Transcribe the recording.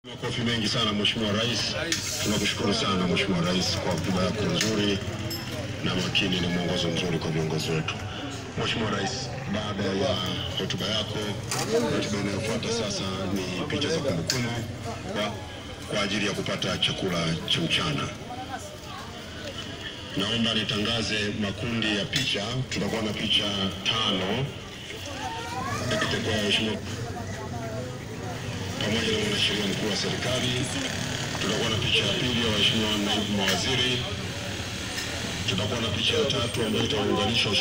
Makofi mengi sana Mheshimiwa Rais. Tunakushukuru sana Mheshimiwa Rais kwa hotuba yako nzuri na makini na mwongozo mzuri kwa viongozi wetu. Mheshimiwa Rais, baada ya hotuba yako, hotuba inayofuata sasa ni picha za kumbukumbu kwa, kwa ajili ya kupata chakula cha mchana. Naomba nitangaze makundi ya picha. Tutakuwa na picha tano itakuwa Mheshimiwa pamoja na mwanasheria mkuu wa serikali. Tutakuwa na picha ya pili ya waheshimiwa naibu mawaziri. Tutakuwa na picha ya tatu ambayo itaunganisha